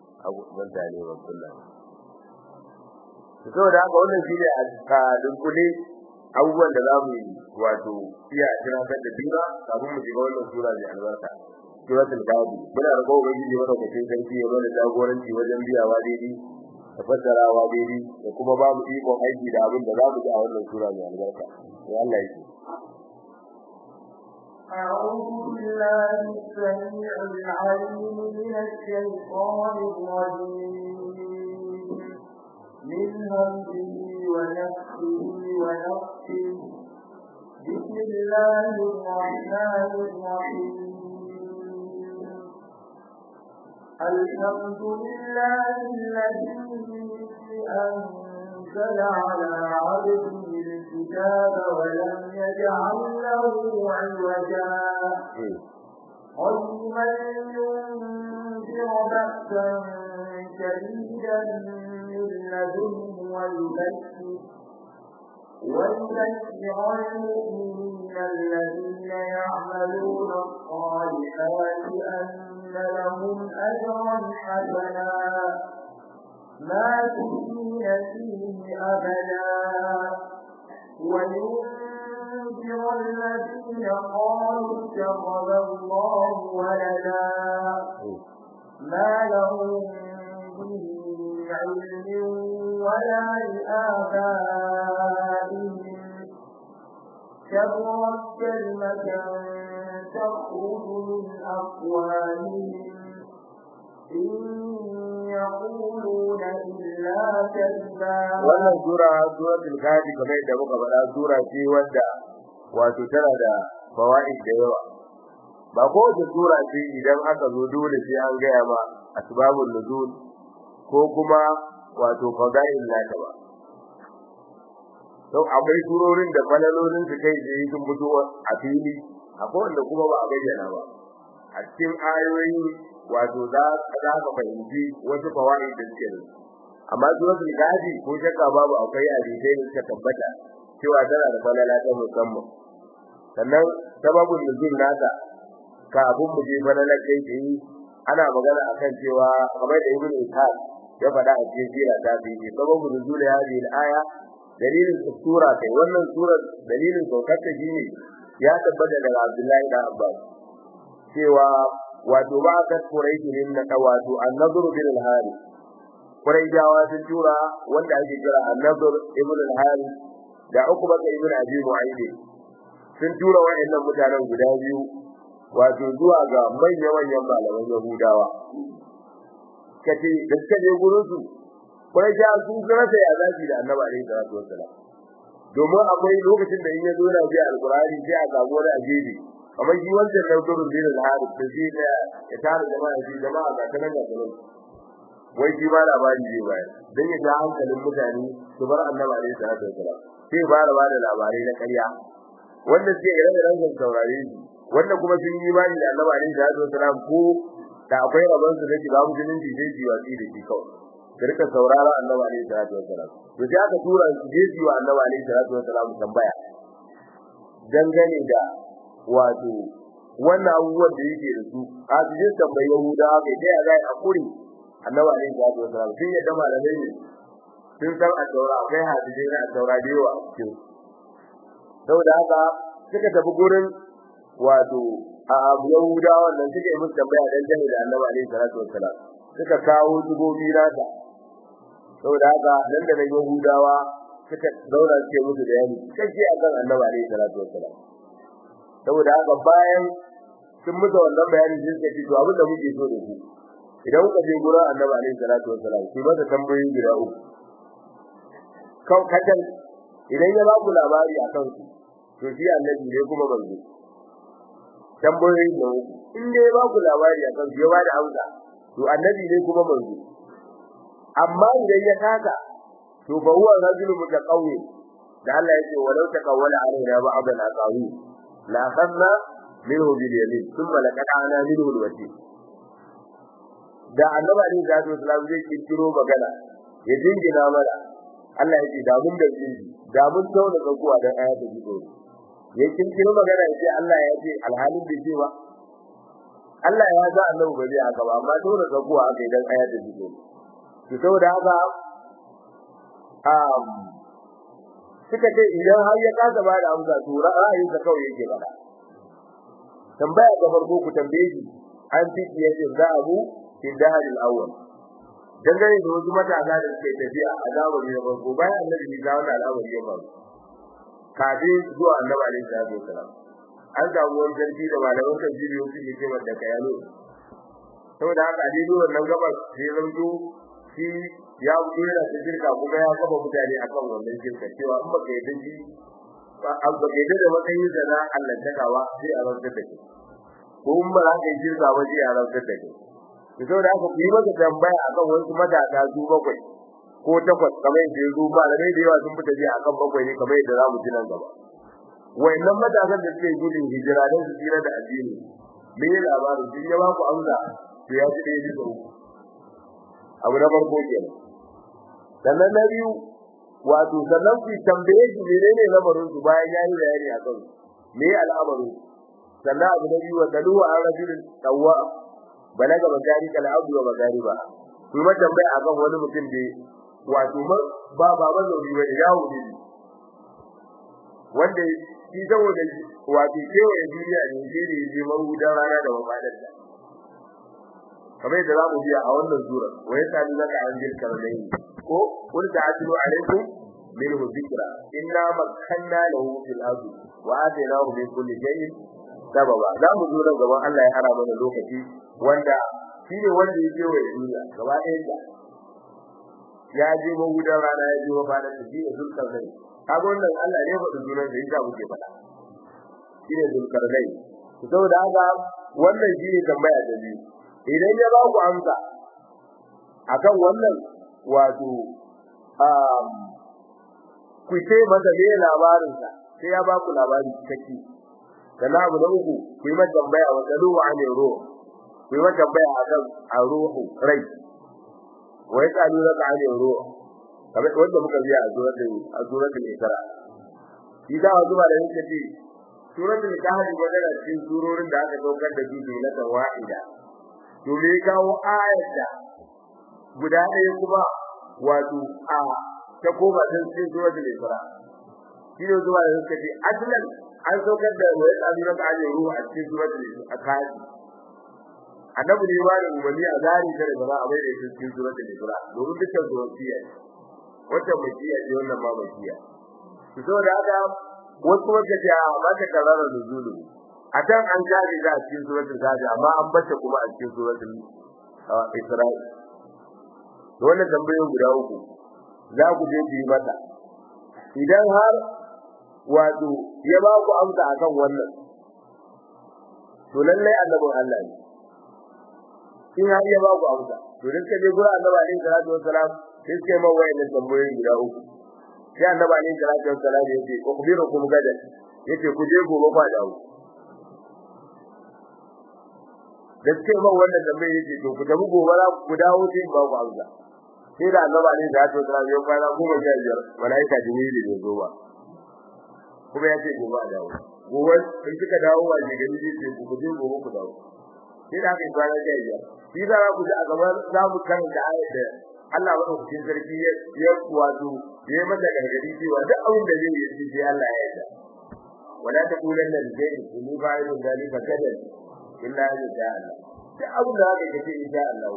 abu banta ne wa kullum saboda haka wannan shine a dunkule abubuwan da za mu yi wato iya tunatar da juna kafin mu shiga wannan sura mai albarka suratul gadi muna da gobe gidi mana da cikin sarki ya mana jagoranci wajen biyawa daidai da fassarawa daidai da kuma babu ikon aiki da abin da za mu ji a wannan sura mai albarka ya Allah ya أعوذ بالله السميع العليم من الشيطان الرجيم من همزه ونفسه ونفسه بسم الله الرحمن الرحيم الحمد لله الذي أنزل على عبده الكتاب ولم يجعل له عوجا قيما لينذر بأسا شديدا من لدنه ويبشر ويبشر المؤمنين الذين يعملون الصالحات أن لهم أجرا حسنا ماكثين فيه أبدا وينذر الذين قالوا اتخذ الله ولدا ما لهم به علم ولا لآبائهم كبرت كلمة تخرج من أقوالهم إن يقولون إلا كذبا wannan sura suratul gadi kamar yadda muka faɗa sura ce wadda wato tana da fawaid da yawa ba ko da sura ce idan aka zo dole sai an gaya ma asbabul nuzul ko kuma wato fadail nata ba to akwai surorin da falalolin su kai da sun fito a fili akwai wanda kuma ba a bayyana ba a cikin ayoyi wato za ka fahimci wasu fawaid da suke da amma suratul gadi ko shakka babu akwai hadisai da suka tabbata cewa tana da falala ta musamman sannan sababun nuzul nata kafin mu je falala kai tsaye ana magana akan cewa kamar da ibnu ishaq ya faɗa a cikin sira ta bi sababun nuzul hadhihi al-aya dalilin sura kai wannan sura dalilin saukar ta shine ya tabbata daga Abdullahi da Abbas cewa wato ba ka quraishi ne na wato an-nadr bil harith quraijawa sun tura wanda ake kira an-nadr ibn al-harith da ukba ibn abi mu'ayd sun tura waɗannan mutanen guda biyu wato zuwa ga manyan manyan malaman yahudawa kace da suka je gurin su quraijawa sun rasa ya zafi da annabi alaihi salatu wassalam domin akwai lokacin da in ya zo na ji alqur'ani sai a samu wani ajebi kamar shi wancan nautarun bin al-harith da shi da ya tare jama'a shi jama'a ga kanan ga kanan wai shi ba labari zai bayar dan ya ja hankalin mutane su bar annabi alaihi salatu wasalam sai ba da bada labarai na ƙarya wanda suke irin ranzan saurare shi wanda kuma sun yi bani da annabi alaihi salatu wasalam ko da akwai rabon su da shiga musulunci sai ji watsi da shi kawai su rika saurara annabi alaihi salatu wasalam to sai aka tura su je su wa annabi alaihi salatu wasalam tambaya dangane da wato wannan abubuwan da yake da su a cikin tambayi Yahuda kai dai ga hakuri Annabi alaihi salatu wasallam sun yadda malamai ne sun san a taura akwai hadisi na taura da yawa cikin saboda haka suka tafi gurin wato a Yahuda wannan suke musu tambaya dan jami da Annabi alaihi salatu wasallam suka kawo dubobi nata saboda haka nan da Yahudawa suka zauna suke musu da yani kace akan Annabi alaihi salatu wasallam saboda haka bayan sun mutu wannan bayani sai suka ce to abin da muke so da ku idan kuka je gurin Annabi alaihi salatu wassalam ku masa tambayoyi guda uku kan kacan idan ya ba ku labari akan su to shi Annabi ne kuma banzo tambayoyi da uku in dai ba ku labari akan su ya ba da amsa to Annabi ne kuma banzo amma idan ya kaka to ba huwa rajulun mutaqawwi da Allah yake walau taqawwala alaina ba'd al-aqawi la akhadna minhu bil yamin thumma laqadana minhu al wati da annabi ne da Allah sallallahu zai kirkiro magana ya dingina mana Allah ya ce da mun da shi da mun tauna tsakuwa da ayatu jibo ya kirkiro magana ya ce Allah ya ce alhalin da cewa Allah ya ga annabi ba zai haka ba amma dole ka kuwa aka idan aya da jiko to saboda haka um suka ce idan har ya kasa ba da amsa to ra'ayin sa kawai yake bada tambaya ga farko ku tambaye shi an fi yace za abu fi dahril awwal dangane da wasu matasa da suke tafiya a zamani na farko bayan annabi ya ga wannan al'amari ya faru kafin zuwa annabi alaihi salatu wasalam an samu wani sarki da malaman tafsiri wasu ke cewa da kayalo saboda haka a daidai wannan gabar sai zanto shi ya wuce yana da shirka kuma ya kafa mutane akan wannan shirka cewa in baka yadda shi an baka yadda da matsayin da na Allah takawa sai a rantsar da kai ko in ba za ka yi shirka ba sai a rantsar da kai to saboda haka ku yi masa tambaya akan wasu matasa su bakwai ko takwas kamar yadda ya zo ba da da yawa sun fita je akan bakwai ne kamar yadda za mu ji nan gaba wayannan matasan da suke gudun hijira don su tsira da addini me ya labarin sun ya ba ku amsa to ya ci ɗaya bisa uku abu na farko kenan sannan na biyu wato sannan ku tambaye shi menene lamarin su bayan ya yi bayani a kan me al'amarin sannan abu na biyu wa dalu an rajulin tawwa balaga magari kal abdu wa magariba ku ma tambaya akan wani mutum da wato ba ba ba zauri ba da yawo ne wanda shi saboda wato kewaye duniya ne shi ne je mahudan rana da mafadar da kamar yadda za mu biya a wannan sura wa ya sami zaka an bil karnai ko kun ta atilu alaikum minhu dhikra inna makkanna lahu fil ardi wa atainahu min kulli shay'in sababa za mu zo nan gaban Allah ya hara mana lokaci wanda shi ne wanda ya kewaye duniya gaba ɗayan da ya je mahudan rana ya je mafadar da shi ne zulkarnai kaga wannan Allah ne faɗi sunan da yasa muke faɗa shine zulkarnai saboda haka wannan shine tambaya da biyu idan ya ba ku amsa akan wannan wato um ku ce masa me labarin sa sai ya ba ku labari cikakke kana abu na uku ku yi masa tambaya wa dalu wa ne ruh ku yi masa tambaya akan ruhu rai wa yasalu laka an ruh kamar wanda muka biya a suratul a suratul isra shi da wasu ba da yake ce suratul kahf magana cikin surorin da aka saukar da su na tawahida to me kawo ayat da guda ɗaya kuma wato a ta koma cikin suratul isra shi ne zuwa da suka ce aslan an saukar da wani tsabiran da ake ruwa a cikin suratul kahf annabi ne ba da umarni a zari ta da gaba a bai da cikin suratul isra domin dukkan zuwa wata makiya ce wannan ma makiya to saboda haka wasu wanda ke a mata karara da zulu a can an gane da cikin suratul zadi amma an bace kuma a cikin suratul isra'i to wannan tambayoyin guda uku za ku je ku yi mata idan har wato ya ba ku amsa akan wannan to lallai annabin Allah ne in har ya ba ku amsa to dan kaje gura annabi alaihi salatu wassalam sai sai man wayannan tambayoyin guda uku sai annabi alaihi salatu wassalam ya ce ukhbirukum gadan yace ku je gobe ba dawo gaske man wannan tambayoyin yace to ku tafi gobe za ku dawo sai ba ku amsa sai da annabi alaihi salatu wassalam ya fara goma sha biyar malaika jibril ne zo ba kuma ya ce gobe a dawo gobe in kika dawo a gari sai ku je gobe ku dawo sai da aka yi kwana sha biyar shi za ku ji a gaban za mu karanta ayat da Allah madaukakin sarki ya ya wato ya yi mata gargadi cewa duk abin da zai yi shi sai Allah ya yarda wala taqulanna li shay'in inni fa'ilun dhalika kadan illa an yasha Allah duk abin da zaka kace insha Allah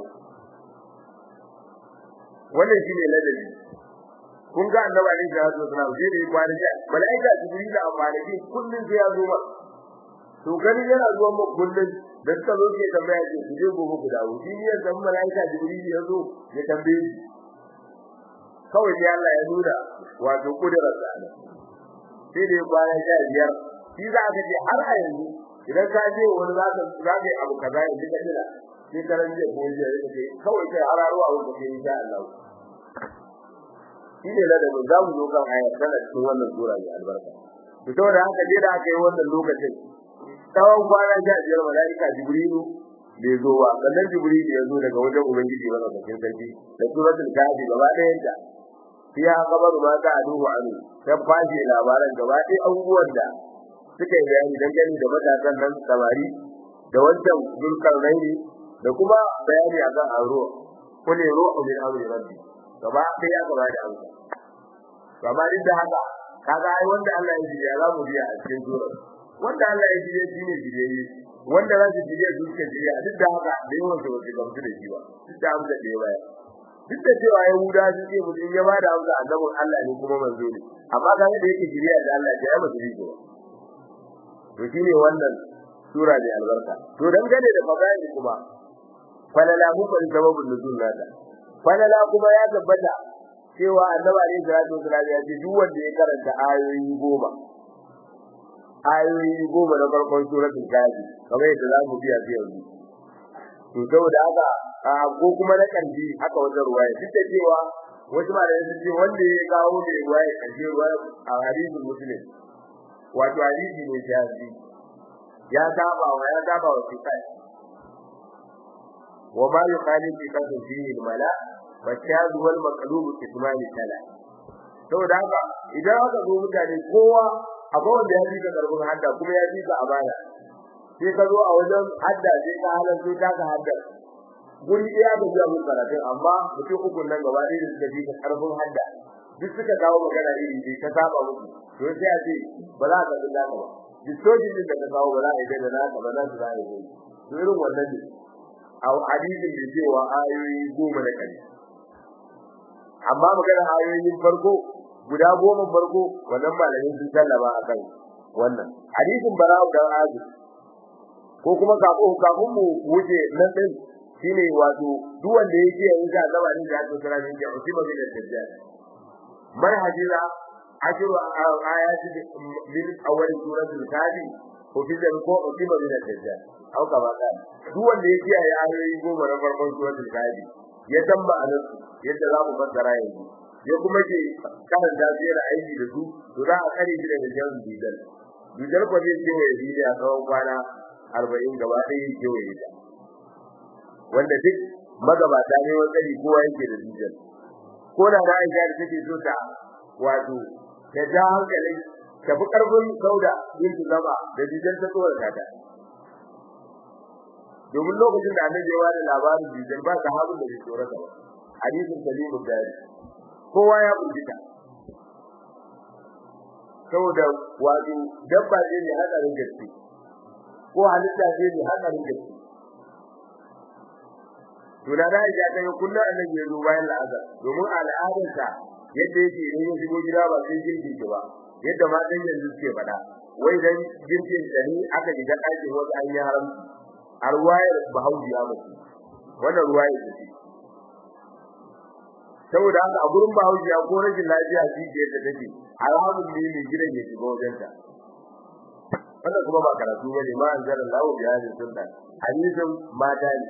wannan shine ladabi kun ga annabi alaihi salatu wasallam sai da kwana ja malaika jibril da amalaki kullun sai ya zo ba to gani yana zuwa mu kullun da suka zo ke tambaya ce ku je gobe ku dawo shi ne san malaika jibril ya zo ya tambaye shi kawai sai Allah ya nuna wato kudirar sa ne sai da bayan sha biyar shi za ka ce har a yanzu idan ka je wani za ka za ka yi abu kaza ya ji kadira sai karan je ko je ya ce kawai sai hararo a wurin sai insha Allah shi ne da da za mu zo kan ayar tana cikin wannan sura mai albarka to saboda haka je da aka yi wannan lokacin tsawon kwana sha biyar mala'ika jibrilu bai zo ba sannan jibrilu ya zo daga wajen ubangiji ba cikin sarki da suratul kahfi gaba ɗayan ta fiya kabaru ma ta aduhu anu ta fashe labaran gaba ɗaya abubuwan da suka yi bayani dangane da matasan nan samari da wancan zulkarnaini da kuma bayani akan aro kulli ruhu min amri rabbi gaba sai ya gaba da amsa gaba duk da haka kaga ai wanda Allah ya ji ya za mu biya a cikin sura wanda Allah ya ji ya ji ne ji wanda za su ji ya duka ji ya duk da haka da yawan su ba su gamsu da shi ba duk da amsa da ya bayar duk da cewa Yahuda su ce mutum ya bada amsa annabin Allah ne kuma manzo ne amma ga da yake jiriya da Allah ya ba su ji ba to shine wannan sura ne albarka to dangane da fadaili kuma falala mu bari sababin nuzul nada falala kuma ya tabbata cewa annabi alaihi salatu wasallam ya ce duk wanda ya karanta ayoyi goma ayoyi goma na farkon suratul kafi kamar yadda za mu biya su yanzu to saboda haka ko kuma na kanji haka wajen ruwaya duk da cewa wasu malamai sun ce wanda ya kawo da ruwaya kanji ruwaya a hadisin muslim wato hadisi ne shafi ya saba wa ya saba wa fiqh wa ma yuqalu fi qadri fihi al-mala wa shaz wal maqlub kitman tala saboda haka idan aka zo mutane kowa akwai wanda ya fi ka karbin hadda kuma ya fi ka amana sai ka zo a wajen hadda sai ka halarta ta ka hadda guri ɗaya da zuwa mun karatun amma mutum uku nan gaba ɗaya da suka fi ka karfin hadda duk suka kawo magana iri ne ka saba musu to sai a ce ba za ka ga naka ba distortion din da ka kawo ba za a yi da naka ba za su za a yi to irin wannan ne a hadisin da cewa ayoyi goma da kare amma magana ayoyin farko guda goma farko wannan malamin sun sallama a kan wannan hadisin bara'u da azu ko kuma kafin kafin mu wuce nan din shine wato duk wanda yake yin ga zaba ne da aka kira ne da usima bin dajjal manhajira ashru ayati min awwal suratul kadi ko fitan ko usima bin dajjal au ka baka duk wanda yake yi ayoyi goma na farkon suratul kadi ya tamba anan yadda za mu fassara yanzu ya kuma ke karan da zai aiki da su to za a kare shi daga jan bidal bidal ko zai ce wa yi a tsawon kwana 40 gaba ɗaya yake wa ita wanda duk magabata ne wani tsari kowa yake da bidal ko da na aisha da take so ta wato ta ja hankali ta fi karfin sauda yin su zama da bidal ta tsorata ta domin lokacin da annabi ya bada labarin bidal ba sahabin da bai tsorata ba hadisin salimu dari kowa ya burgita saboda wato dabba ce ne hadarin gaske ko halitta ce ne hadarin gaske to da da ya kai kullu annabi ya zo bayan la'azar domin al'adarsa yadda yake ne ya shigo gida ba sai girki ki ba yadda ma dan yanzu suke faɗa wai dan girkin da ni aka shiga ɗakin wasu an yi haram a ruwayar bahaushe ya mutu wannan ruwayar ce saboda haka a gurin bahaushe ko rashin lafiya shi ke da take alhamun ne ne gidan ya shiga wajen ta wannan kuma ba karatu bane ma an zara lawo da hadin sunna hadisin mata ne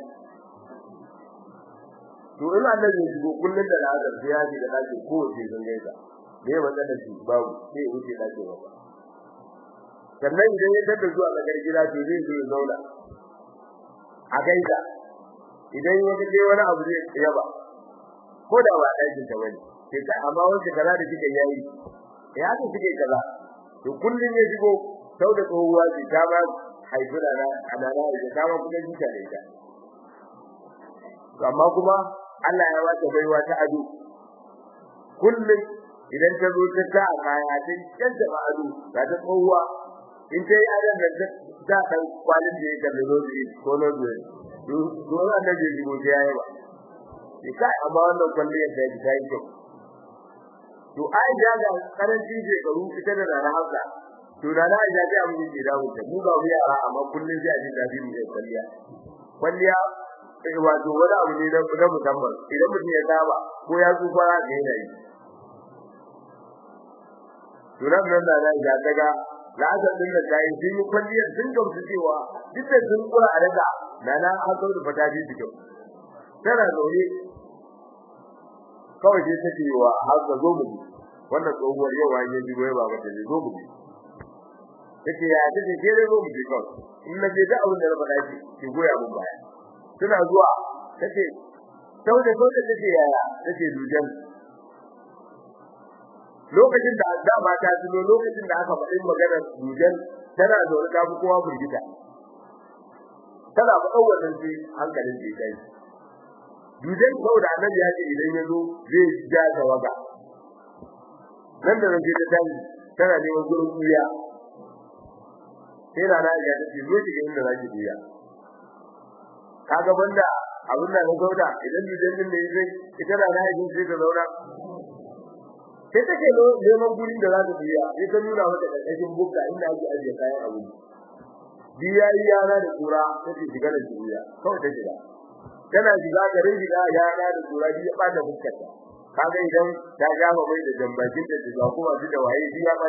to ina da ne shigo kullun da lazar sai ya ji da dace ko ce sun gaisa me wanda shi babu sai ya wuce dace ba sannan idan ya tada zuwa ga gida to zai zo ya zauna a gaisa idan ya ga wani abu zai yaba ko da ba ɗakin ta bane sai ka amma wanda kaza da kike yayi ya ce kike kaza to kullun ya shigo sau da tsohuwa ce ta ba haifura na anana da ta ba kuma jita da ita amma kuma Allah ya wata baiwa ta ado kullun idan ta zo ta ta kaya ta kanta ba ado ta ta tsohuwa in ta yi adan da ta kan kwalin da ya kalli rozi ko rozi to annabi ya shigo ta yayi ba kai amma wannan kwalliyar da ta yi kyau to ai da ga karancin shekaru ita da rana haka to da na ja ta mu ji da mu ta mu ga mu yara amma kullun sai a ji dadi mu kwalliya kwalliya eh wato wani abu ne da da musamman idan mutum ya saba ko ya tsufa ga yana yi to nan nan da na ja daga la'azar din da kai sun yi kwalliya sun gamsu cewa duk da sun kura a daga nana an zo da fata bi kyau tana zaune kawai sai take wa har ga zo mu wannan tsohuwar yau an yi jibo ba ba ta zo mu take ya take ke da zo mu kawai in na je da abin da na faɗa ki ki goya mun baya tana zuwa take sau da sau da take yaya take dujan lokacin da da ba ta tuno lokacin da aka faɗi maganar dujan tana zaune ta fi kowa burgita ana faɗan wannan sai hankalin da ya Dudan kawai da annabi ya ce idan ya zo zai ja tawaga. Nan da nan sai ta tashi tana neman gurin kuya. Sai rana ya ta ce zo ki ga inda za ki kuya. Kaga banda abin da na gauda idan dudan din da yake ita rana ya sai ta zauna. Sai take neman gurin da za ta kuya. Sai ta nuna mata karkashin bukka inda ake ajiye kayan abinci. Biya yana da kura take shiga da kuya. Kawai ta shiga. tana shiga garin shiga ya ga da tura ya bada fuskarta kaga idan ta gama mai da jambakin da shiga kuma shi da waye shi ya ba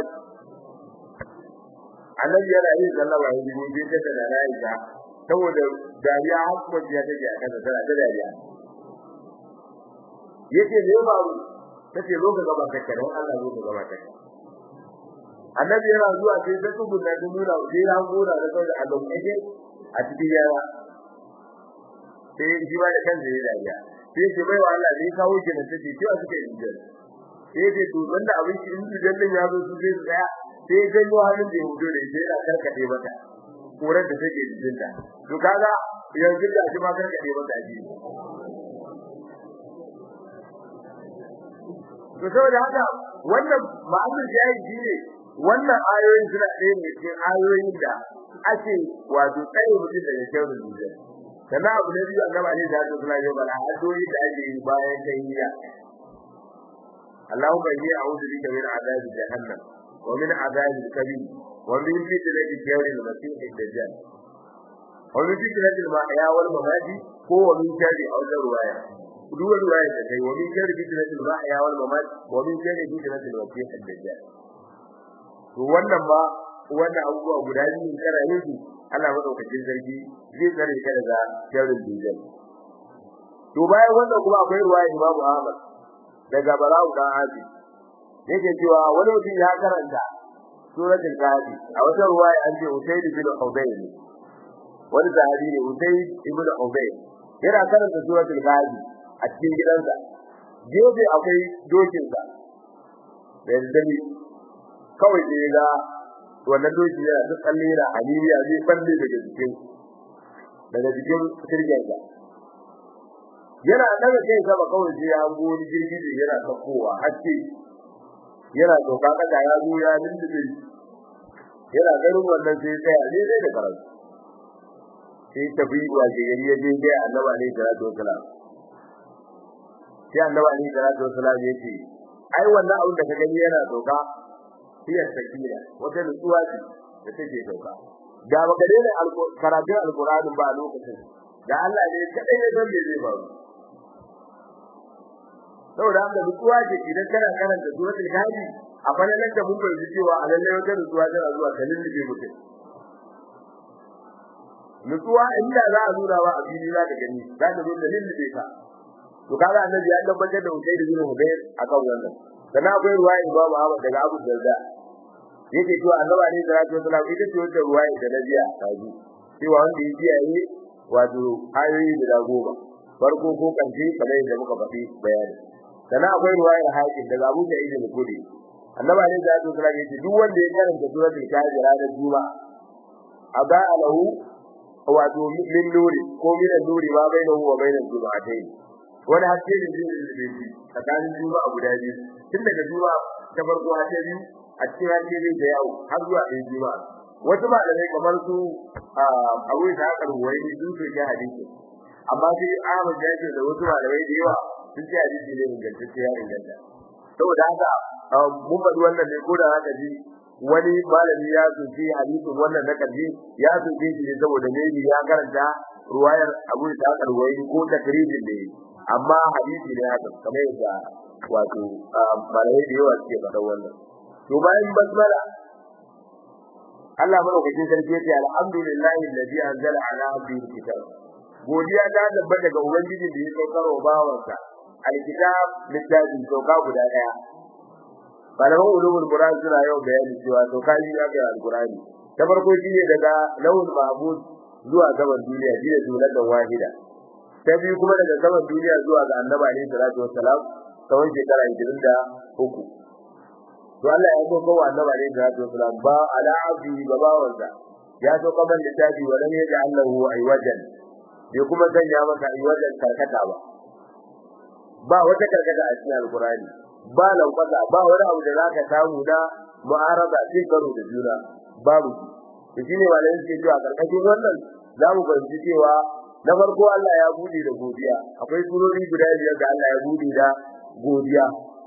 annabi yana yin sallah wa yi ne da da rayuwa saboda dariya har kuma ya take a kasa tana da dariya yake ne ba tace zo ka gaba ka kare Allah zo ka gaba ka annabi yana zuwa sai ta tsuguna da nuna sai ya gora da kawai a gaban a cikin yara sai shi ba da kansa ya dariya sai ce bai wa Allah ne kawo ki da take cewa suka yi jinjin sai ce to banda abin shi in jinjin din ya zo su sai su tsaya sai ganyo hannun da ya hudo da sai yana karkade mata koran da take jinjin ta to kaga yanzu da shi ma karkade mata ji to saboda haka wannan ma'anar jayi shine wannan ayoyin suna ɗaya ne cikin ayoyin da ake wato tsaye mutum daga kyau da sannan abu na biyu annabi alaihi salatu wasallam ya bala addu'o'i da ake yi bayan tahiyya Allahumma inni a'udhu bika min adhabi jahannam wa min adhabi al-kabir wa min fitnati al-jawri al-masih ad-dajjal wa min fitnati al-mahya wal mamati ko wa min sharri aw ruwaya duk wani ruwaya da kai wa min sharri fitnati al-mahya wal mamati wa min sharri fitnati al-masih ad-dajjal to wannan ba wannan abubuwa guda biyu kana yin su Allah madaukakin sarki zai tsare ka daga sharrin dujal to bayan wannan kuma akwai ruwaya Imam Ahmad daga Bara'u dan Abi yake cewa wani mutum ya karanta suratul Kahfi a wata ruwaya an ce Usayd bin Hudayr wani sahabi ne Usayd ibn Hudayr yana karanta suratul Kahfi a cikin gidansa gefe akwai dokinsa da dare kawai sai ga wannan doki yana da tsalle da aniriya zai balle daga jikin daga jikin sirgen sa yana daga kai sama kawai sai ya hango wani jirgi da yana sakowa haske yana doka kasa ya zo ya lindube yana ganin wannan sai tsaya ne zai da karatu sai tafi wa gari ya je ga annabi alaihi salatu wasalam sai annabi alaihi salatu wasalam ya ce ai wannan abin da ka gani yana doka hiya sakina wata nutsuwa ce da take dauka da baka daina karatun alqur'ani ba a lokacin da Allah ne kadai ne don me zai faru saboda haka nutsuwa ce idan kana karanta suratul hadi a falalan da mun bayyana cewa a lalle wata nutsuwa tana zuwa ta lullube mutum nutsuwa inda za a nuna wa a fili za ka gani za ka zo da lullube ka to kaga annabi ya tabbatar da Usayd bin Hudayr akan wannan sannan akwai ruwaya Imam Ahmad daga Abu Darda yake cewa annabi ne sallallahu alaihi wasallam ita ce wata ruwaya da nabiya kaji cewa wanda ya kiyaye wato ayoyi da goma farko ko kanci kamar yadda muka faɗi bayani sannan akwai ruwayar hakim daga Abu Sa'id al-Khudri annabi ne sallallahu alaihi wasallam yace duk wanda ya karanta suratul kahfi ranar juma'a aba lahu wato min nuri ko min nuri ma bainahu wa bainal juma'atayn wani haske ne zai rubuce tsakanin juma'a guda biyu tun daga juma'a ta farko har ta biyu a cikin haske zai da yawo har zuwa ɗaya juma'a wasu malamai kamar su abu da aka ruwai ne sun soke hadisi amma sai Ahmad ya ce da wasu malamai da yawa sun ce hadisi ne ingantacce ya inganta saboda haka mun faɗi wannan ne ko da haka ji wani malami ya soke hadisin wannan na kaji ya soke shi ne saboda ne ya karanta ruwayar abu da aka ruwai ko takrijin da amma hadisi ne haka kamar yadda wato malamai da yawa suke faɗa wannan to bayan basmala Allah madaukakin sarki yace alhamdulillahi alladhi anzala ala abdihi alkitab godiya ta tabbata ga ubangijin da ya saukar wa bawansa alkitab littafin sauka guda daya malaman ulumul qur'an suna yau bayani cewa sauka yi ga alqur'ani ta farko shine daga lawul mahfuz zuwa gaban duniya shine jumlatan wahida ta biyu kuma daga gaban duniya zuwa ga annabi alaihi salatu wassalam tsawon shekara 23 to Allah ya so kowa annabi alaihi salatu wasalam ba ala abdi babawansa ya so kaman littafi wa lam yaj'al lahu aywajan bai kuma sanya maka yi wajen karkata ba ba wata karkata a cikin alkurani ba lankwasa ba wani abu da zaka samu na mu'arada sai karo da juna babu shi shine malamin suke cewa karkashin wannan za mu fahimci cewa na farko Allah ya bude da godiya akwai surori guda biyar da Allah ya bude da godiya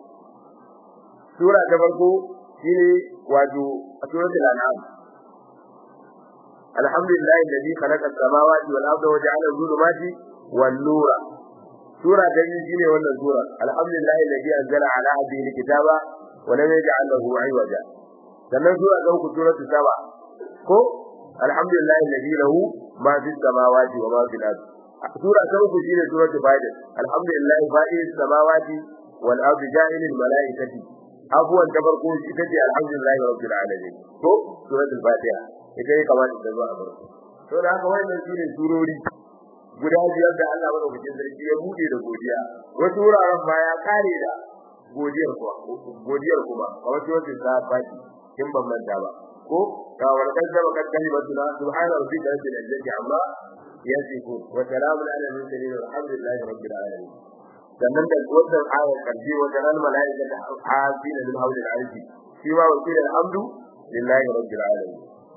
sura ta farko shine wato suratul an'am alhamdulillahi alladhi khalaqa as-samawati wal arda wa ja'ala adh-dhulumati wan nura sura ta biyu shine wannan sura alhamdulillahi alladhi anzala ala abdihi al-kitaba wa lam yaj'al lahu 'iwaja sannan sura ta uku suratul saba ko alhamdulillahi alladhi lahu ma fi samawati wa ma fil ardi sura ta uku shine suratul fatiha alhamdulillahi fa'il samawati wal ardi ja'ilil malaikati abuwan ta farko ita ce alhamdulillahi rabbil alamin to suratul fatiha ita ne kamar da zuwa farko to da haka wannan sune surori guda biyar da Allah madaukakin sarki ya bude da godiya wasu wuraren ma ya kare da godiyar kuwa godiyar kuma kamar suratul fatiha kin ban manta ba ko ga warkan da baka kalimatu na subhana rabbika rabbil izzati amma yasifu wa salamun ala al-mursalin walhamdulillahi rabbil alamin sannan da wannan ayar karbi wa jaral malaika da hafin lil hawlil arshi shi ma wakil alhamdu lillahi rabbil alamin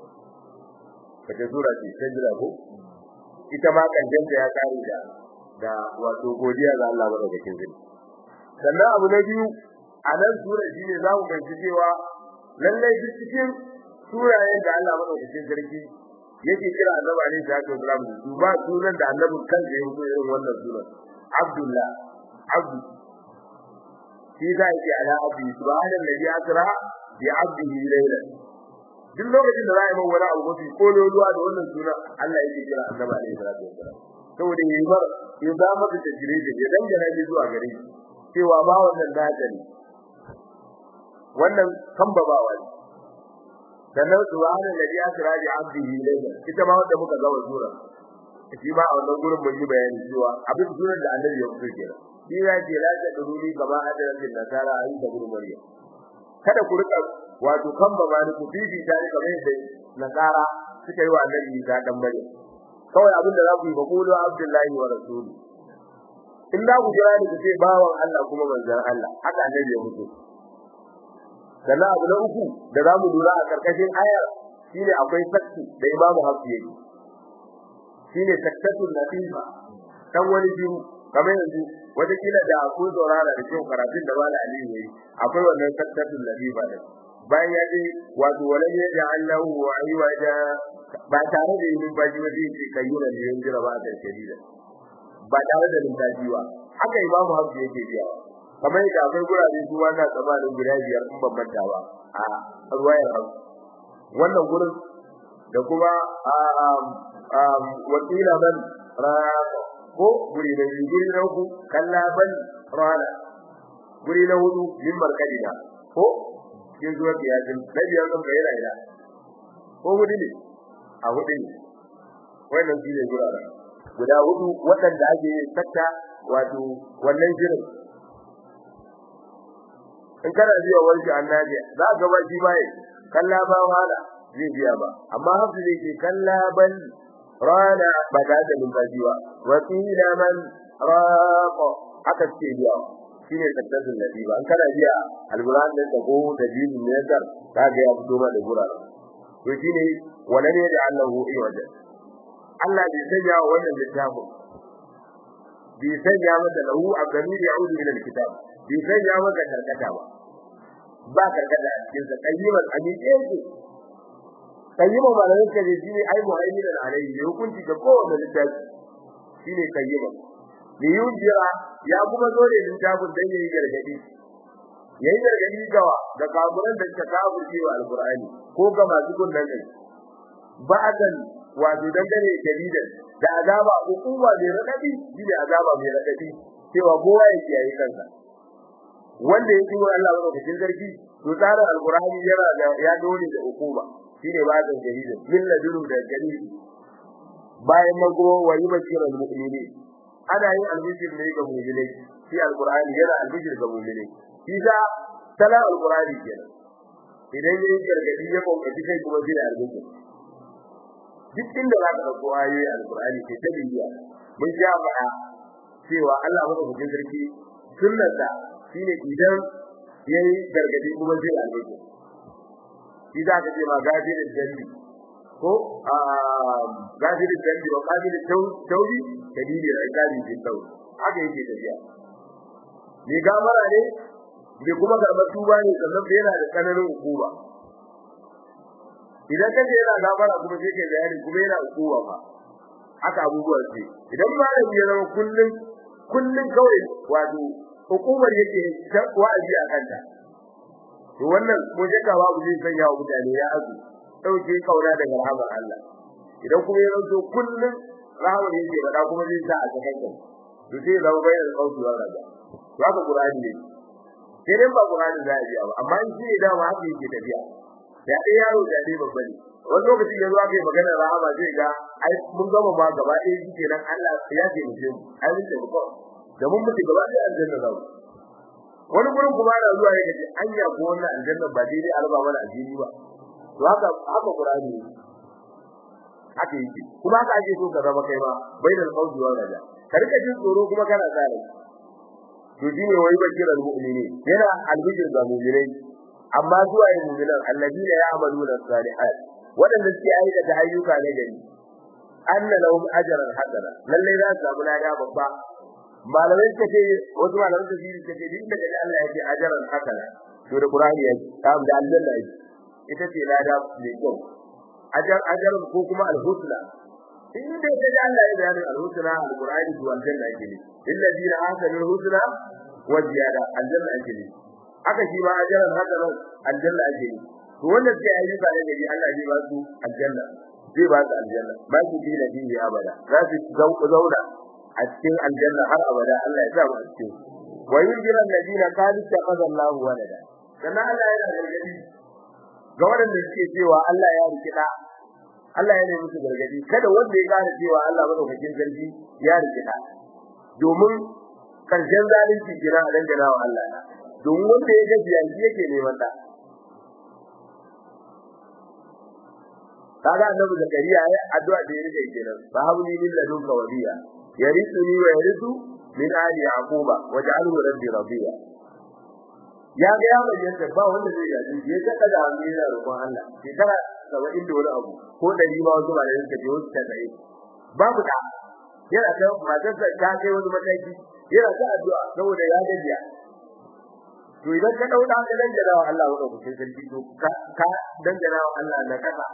kace sura ce sajda ko ita ma kanjanta ya kare da da wato godiya ga Allah madaukakin sarki sannan abu na biyu a nan sura shine za mu fahimci cewa lallai duk cikin surayen da Allah madaukakin sarki yake kira annabi alaihi salatu wasalam su ba sunan da annabi kansa ya yi irin wannan sunan Abdullah abdu shi za yake ala abdi subhana alladhi asra bi abdihi laylan duk lokacin da za a yi wani abu mafi kololuwa da wannan sunan Allah yake kira annabi alaihi salatu wasalam saboda yayi mar ya zama da tajire da ya dangana shi zuwa gare shi cewa ba wannan nata ne wannan kambabawa ne sannan subhana alladhi asra bi abdihi laylan ita ma wanda muka ga sura shi ba a wannan gurin mun yi bayani cewa abin sunan da annabi ya fito kenan shi ya ce la ta duruni kama adarin nasara ayi da gurin mariya kada ku rika wato kan ba ba ku bibi ta ne kamar yadda nasara suka yi wa annabi ta dan mariya kawai abin da za ku yi ba qulu abdullahi wa rasuli in da ku jira ni ku ce bawan Allah kuma manzon Allah haka annabi ya fito sannan abu na uku da za mu lura a karkashin ayar shine akwai sakki da imamu hafi yake shine sakkatul natifa dan wani biyu kamar yanzu wata kila da ku saurara da kyau karatun da wala aliyu yayi akwai wannan sakkatul natifa da bayan ya je wato wala ya ja Allahu wa aywaja ba tare da yin baji ba zai ce kayyuna da yin jira ba da shadida ba tare da numfashi ba haka imamu hafi yake biya kamar yadda akwai gurare su wannan tsabanin guda biyar in ban manta ba a ruwayar hausa wannan gurin da kuma wakila man raqa ko guri da guri na uku kalla ban rana guri na hudu min markadina ko ke zuwa kiyasin na biyar kan bayyana ila ko hudu ne a hudu ne wannan shi ne gurara guda hudu waɗanda ake sakta wato wannan shirin in kana biya wani annabi za ka ba shi bai kalla ba wala zai biya ba amma hafi zai ce kalla ban rana ba ta da numfashi ba wa qila man raqa aka ce biya shine tattasin nabi ba an kana biya alquran da ko da dinin ne da ka ga ya fito ma da gurara to shine wala ne da Allahu iwaja Allah bai sanya wannan littafin bai sanya masa lahu abdani ya'udu ila alkitab bai sanya masa karkata ba ba karkata a cikin sa qayyiman amike yake kayyima malamin ka ne shine ai muhaiminan alayhi ne hukunci ga kowanne littafi shine kayyima ne yujira ya kuma zo ne littafin dan yayi gargadi yayi gargadi gawa ga kafiran da suka kafirce wa alqur'ani ko ga masu kunnan kai ba'dan wato dangane jadidan da azaba hukuma mai radadi shine azaba mai radadi cewa kowa yake yayi kansa wanda yake wa Allah madaukakin sarki to tsarin alqur'ani yana da ya dole da hukuma shine bazan jaridin min laduru da jaridi bayan mago wa yubashirul mu'mini ana yin albishir ne ga mu'minai shi alqur'ani yana albishir ga mu'minai shi da tala alqur'ani kenan idan yayin gargadi ya kokaci kai kuma shi albishir duk inda za ka dauko ayoyi alqur'ani ke ta bibiya mun ja faɗa cewa Allah madaukakin sarki sunnarsa shine idan yayi gargadi kuma zai albarka shi za ka ce ma gafirin dalli ko a gafirin dalli ba gafirin tauri dalili da gafirin din tauri haka yake tafiya ne gamara ne ne kuma karɓar tuba ne sannan yana da tsananin hukuma idan ka ce yana gamara kuma sai kai bayani kuma yana hukuma ba haka abubuwan ce idan malami ya zama kullum kullum kawai wato hukumar yake wa'azi a kanta to wannan ko shakka babu zai sanya wa mutane ya azu dauke kauna daga rahamar Allah idan kuma ya zanto kullum rahamar yake bada kuma zai sa a cikin kai to sai zama bayan kauci wa raja to haka Qur'ani ne sai dai ba Qur'ani za a yi ba amma in shi da ma haka yake tafiya da dai yaro da dai babba ne wani lokacin ya zo aka yi magana rahama zai ga ai mun gama ma gaba ɗaya shi kenan Allah ya ce mu je mu ai mun ce mu da mun mutu gaba ɗaya aljanna za mu wani gurin kuma ana zuwa ya gaji anya ko wannan aljanna ba daidai alba mana addini ba to haka haka qur'ani haka yake kuma haka ake so ka zama kai ma bainal qawli wa raja ka rika jin tsoro kuma kana tsare to shi ne wai bakiran mu'mini yana albijin ga mu'minai amma zuwa yin mu'minan alladina ya'maluna salihat wadanda suke aikata ayyuka na gari anna lahum ajran hasana lalle za su samu lada babba malamai suka ce wasu malamai suka ce suka ce din da Allah ya ce ajaran hasana to da Qur'ani ya ce am da aljanna ya ita ce lada mai kyau ajar ajar ko kuma alhusna in da ya ce Allah ya bayani alhusna alqur'ani to aljanna yake ne alladina ahsanu alhusna wa ziyada aljanna yake ne haka shi ma ajaran hasana aljanna yake ne to wanda sai ayi ba da gari Allah zai ba su aljanna zai ba su aljanna ba su bi da bihi abada za su zauna a cikin aljanna har abada Allah ya sa mu a cikin wa yunjira alladina qalu taqada Allahu walada dan Allah yana gargadi ga wanda suke cewa Allah ya riki da Allah ya musu gargadi kada wanda ya gane cewa Allah madaukakin sarki ya riki da domin karshen zalunci kira a dangana wa Allah domin wanda ya gaji yanzu yake neman da kaga annabi zakariya ya addu'a da yake kenan fa habli min ladunka waliya yarithuni wa yarithu min ali yaquba waj'alhu rabbi radiya ya ga ya bayyana ba wanda zai yaji ya kada da hannu yana roƙon Allah shekara 70 da wani abu ko dari ma wasu bare suka je wasu tsaye babu da yana ta matarsa ta kai wani mataki yana ta addu'a saboda ya gajiya to idan ka dauka ka dangana wa Allah wanda kuke sarki to ka ka dangana wa Allah na kasa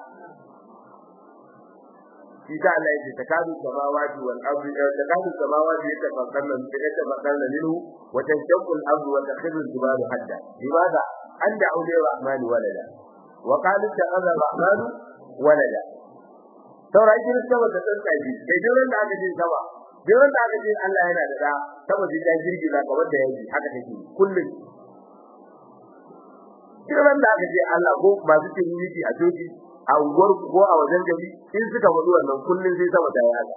shi ta Allah yake takadu samawati wal ardi takadu samawati yatafakkarna yatafakkarna minhu wa tanshaqqu al ardu wa takhirru al jibalu hadda limadha anda awliya rahmani walada wa qala ta'ala rahmanu walada saura ikin sama da tsantsa ji kai duran da aka ji sama duran da aka ji Allah yana da da saboda ya girgiza kamar da yaji haka take kullum duran da aka ji Allah ko masu cin yiki a doki a unguwar ko a wajen gari in suka faɗi wannan kullun sai sama ta yi haka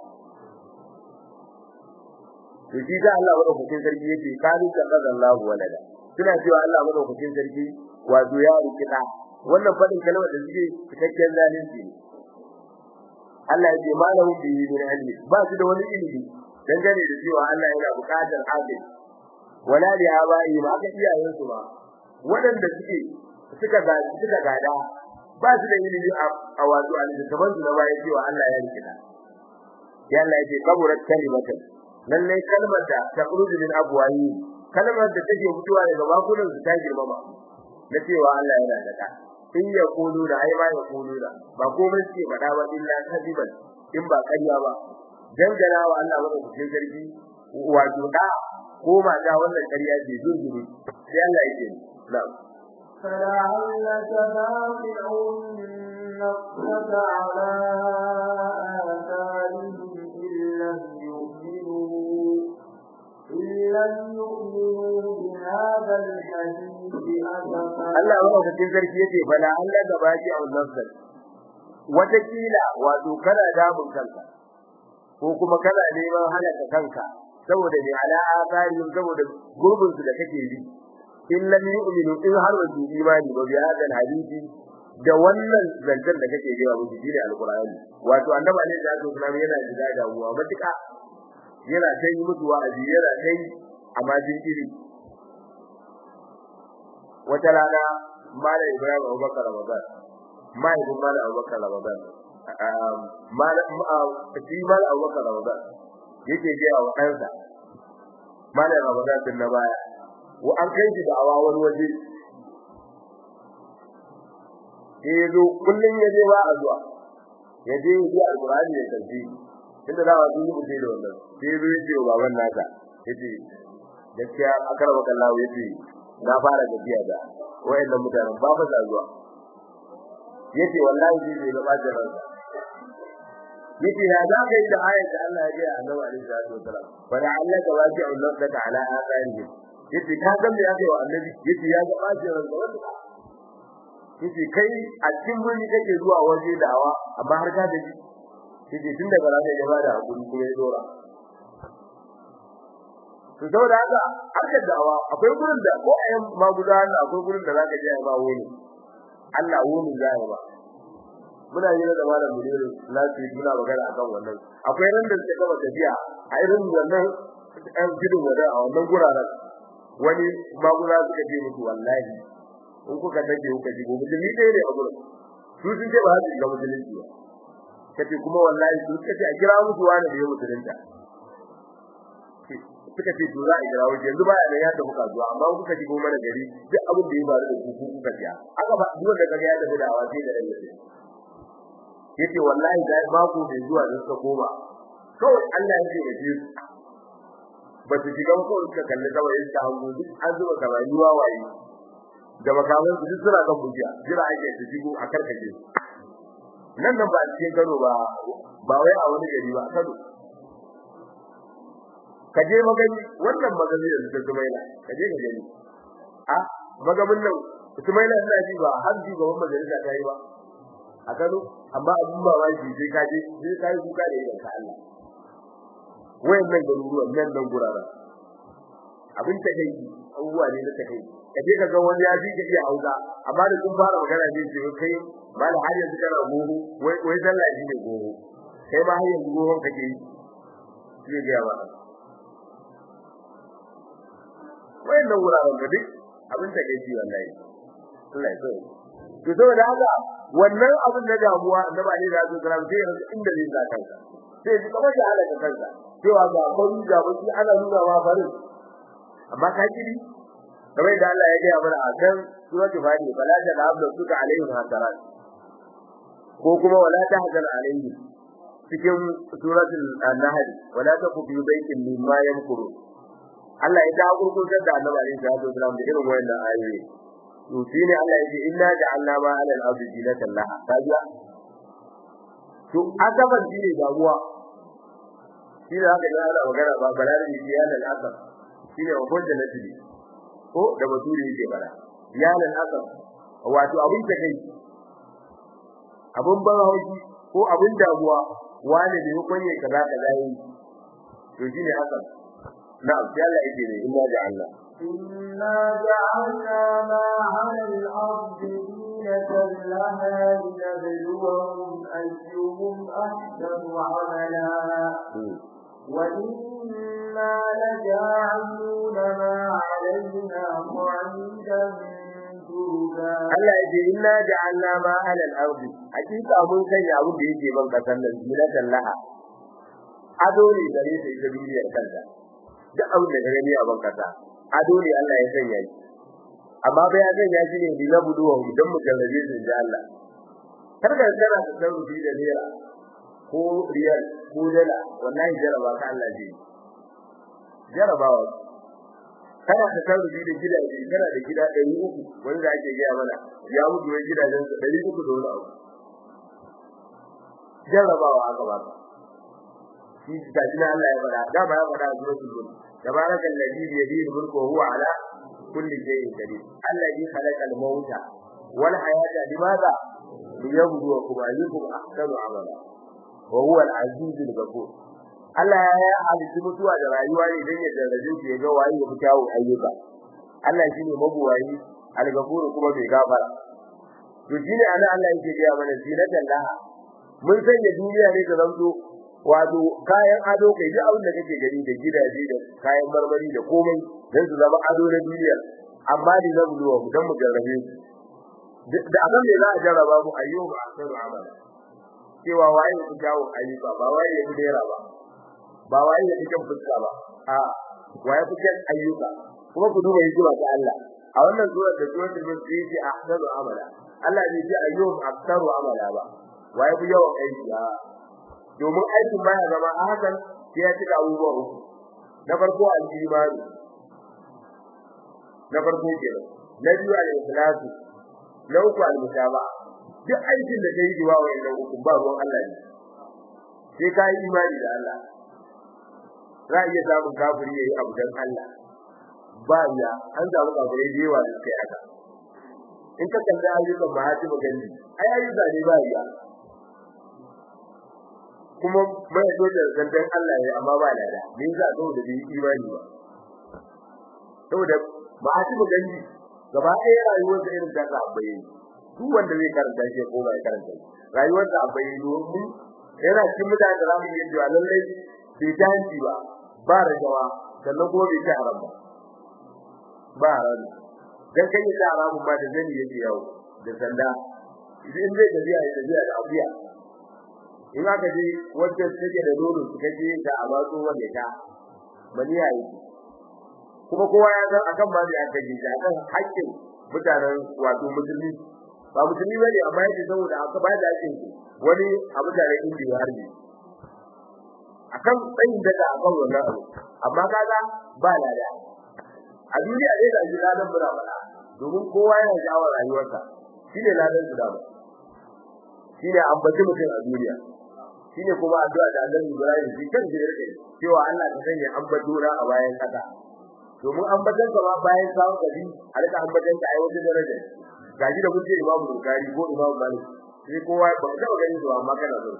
to shi da Allah madaukakin sarki yake kalu ka kaza Allah walada suna cewa Allah madaukakin sarki wato ya rikida wannan fadin kalmar da suke cikakken zalunci ne Allah ya ce malahu bi min ilmi ba su da wani ilimi dangane da cewa Allah yana buƙatar adil wala li abai ma aka iyayen su ba waɗanda suke suka ga suka gada ba su da ilimi a wato al-zaman su na baya cewa Allah ya rikida ya Allah ya ce kaburat kalimatan lalle kalmar da ta kuruju min abwayi kalmar da take fitowa daga bakunan su ta girmama na cewa Allah yana da ka in ya kulu da ai ba ya kulu da ba komai suke faɗa ba illa kadiban in ba ƙarya ba dangana wa Allah wanda kuke zargi wato da ko mata wannan ƙarya ce zurguru sai Allah yake na'am فلعلك باقع نفسك على آثارهم إن لم يؤمنوا إن لم يؤمنوا بهذا الحديث أسفا Allah madaukakin sarki yace bala Allah da baki a nafsar watakila wato kana damun kanka ko kuma kana neman halaka kanka saboda ne ala asarin saboda gurbin su da kake bi in lam yu'minu in har wa imani ba bi hadal hadisi da wannan zancen da kake gaya musu shine alqur'ani wato annabi ne da Allah sunan yana jira da uwa matuka yana ta yi musu wa'azi yana ta yi amma jinkiri wata rana malam Ibrahim Abubakar Ramadan mahaifin malam Abubakar Ramadan malam shi malam Abubakar Ramadan yake gaya wa ɗansa malam Ramadan din na baya wa an kai shi da awa wani waje sai ya zo kullum ya je ba a zuwa ya je ya ji alƙur'ani ya karfi inda za a yi mutum da wannan sai ya zo ya ce wa baban nasa ya ce gaskiya akar makallahu ya ce na fara gajiya da wayannan mutanen ba fa zuwa yace wallahi shi ne gaba da ransa yace ya za ka yi da ayat da Allah ya ga Annabi alaihi salatu wasalam fa da Allah ka waji Allah ka ta'ala atharihi yace ka san me yake wa Annabi yace ya ga bashi ransa wanda yace kai a cikin muni kake zuwa waje da'awa amma har ka da shi yace tun daga ranar ya bada hakuri kuma ya dora to saboda haka harkar da'awa akwai gurin da ko ayan maguza akwai gurin da zaka je ba wani Allah wani zai ba muna yi da malam munir lati muna magana akan wannan akwai ran da suka gaba tafiya a irin wannan ɗan gidin wada a wannan guraren wani maguza suka ce musu wallahi in kuka take kuka ji gobe da ni dai ne a gurin su sun ce ba su ga musulunci ba kace kuma wallahi su suka ce a kira musu wani da ya musulunta suka ce to za a kira wuce yanzu baya da ya tafi kasuwa amma kuka shigo mana gari duk abin da ya faru da ku kuka ciya aka ba duk da kaga ya tafi da awace da rai yace wallahi da mako bai zuwa da suka koma kawai Allah ya ce da su ba su shiga ko suka kalli kawai ta hango duk an zuba kamani wawaye da makaman su duk suna kan bujiya jira ake su shigo a karkace nan nan ba a cikin Kano ba ba wai a wani gari ba a Kano ka je magani wannan magani da suka zumaila ka je ka gani a magamin nan zumaila ina ji ba har ji gaban majalisa ta yi ba a Kano amma abun ba wai ji sai ka je sai ka yi kuka da idan ka Allah wayannan garuruwan nan nan gurara abin ta kai abubuwa ne na ta kai ka je ka ga wani ya ji ka iya hausa amma da kun fara magana zai ce kai ba da har yanzu kana goho wai wai sallah shi ne goho kai ma har yanzu gohon kake yi sai ga ba wayannan wuraren da duk abin da kai wallahi Allah ya tsare to saboda haka wannan abin da damuwa da ba ne da su kira sai ya rasa inda zai zaka kanka sai ji kamar ya halaka kanka cewa ga kwari ga baki ana nuna ma farin amma ka kiri kamar da Allah ya ga mana a kan suratul fatiha bala da abdu suka alaihim hasarat ko kuma wala tahzan alaihim cikin suratul an-nahl wala taku bi baitin mimma yamkuru Allah ya ta gurgurtar da Annabi alaihi salatu wasallam da irin wayannan ayoyi to shine Allah ya ce inna ja'alna ma 'ala al-ardi zinatan laha kaja to asaban shine damuwa shi da haka yana magana ba balare ne ya lal asab shine wa da nasibi ko da baturi yake bara ya lal asab wato abin da kai abun ban hauki ko abin damuwa wani da hukunye kaza kaza yi to shine asab نعم يلا يجري إنا جعلنا إنا جعلنا ما على الأرض زينة لها لنبلوهم أيهم أحسن عملا وإنا لجاعلون ما علينا صعيدا Allah ya ce inna ja'alna ma 'ala al-ardi hakika mun sanya abin da yake ban kasan nan zinatan laha ado ne gare ta ita duniyar kanta duk abin da gani a ban kasa ado ne Allah ya sanya shi amma ba ya sanya shi ne bi labudu wa dan mu jarrabe shi da Allah kar ka kana da sarrufi da naira ko riyal ko dala wallahi jaraba ka Allah ji jarabawa kana da sarrufi da gidaje kana da gida 300 wanda ake gaya mana ya mutu wai gidajen sa 300 da wani abu jarabawa aka ba shi da jina Allah ya fada da ba ya fada a suratul mulk tabaraka alladhi bi yadihi mulku wa huwa ala kulli shay'in qadir alladhi khalaqa al-mauta wal hayata limadha liyabluwakum ayyukum ahsanu amala wa huwa al-aziz al-ghafur Allah ya halitta mutuwa da rayuwa ne dan ya daraje ku ya ga waye ya fita wa ayyuka Allah shine mabuwayi al-ghafur kuma bai gafara to shine ana Allah yake ga mana zinatan laha mun sanya duniya ne ta zanto wato kayan ado kai duk abin da kake gani da gidaje da kayan marmari da komai dan su zama ado na duniya amma ni na buluwa mu dan mu jarrabe su da abin da za a jarraba mu ayyuka asaru amala cewa waye ku jawo ayyuka ba waye ya dera ba ba waye ya cikin fuska ba a waye ku kan ayyuka kuma ku duba hikima ta Allah a wannan sura da sura da mun ce ahsanu amala Allah ne ya ayyuka asaru amala ba waye ku yawan aiki domin aikin baya zama a hakan sai ya cika abubuwa uku na farko al-imani na farko kenan na biyu al-ikhlas na uku al-mutaba duk aikin da kai yi wa wannan uku ba ruwan Allah ne sai ka yi imani da Allah za a iya samun kafiri yayi abu dan Allah ba ya an samu kafirai da yawa da kai haka in ka kalli ayyukan mahati magani ai ayyuka ne ba ya kuma mai so da zantan Allah ne amma ba lada me yasa so da bi imani ba saboda ba a ci gani gaba ɗaya rayuwar da irin ta abai duk wanda zai karanta shi ko bai karanta rayuwar da abai domin yana cikin mutane da zamu yi cewa lallai bai tanti ba ba rajawa sannan kuma bai ta haram ba ba haram dan kai ta haramun ba da zani yake yawo da sanda idan zai tafiya ya tafiya da abiya in aka je wacce take da nono suka je da abazo wanda ta bani yayi kuma kowa ya san akan ma da aka ji akan haƙƙin mutanen wato musulmi ba musulmi bane amma yake saboda aka ba da haƙƙin wani abu da rai inda ya harbi akan tsayin daga akan wannan abu amma kaga ba lada a duniya dai da ji ladan mura bada domin kowa yana jawo rayuwarsa shine ladan su da ba shine ambaci mutum a duniya shine kuma addu'a da Annabi Ibrahim shi kan shi yake cewa Allah ka sanya ambatuna a bayan kasa domin ambatan ka ma bayan samu gari a rika ambatan ka ai wata daraja gaji da mutum Imam Bukhari ko Imam Malik sai kowa ba ka taba ganin su amma kana so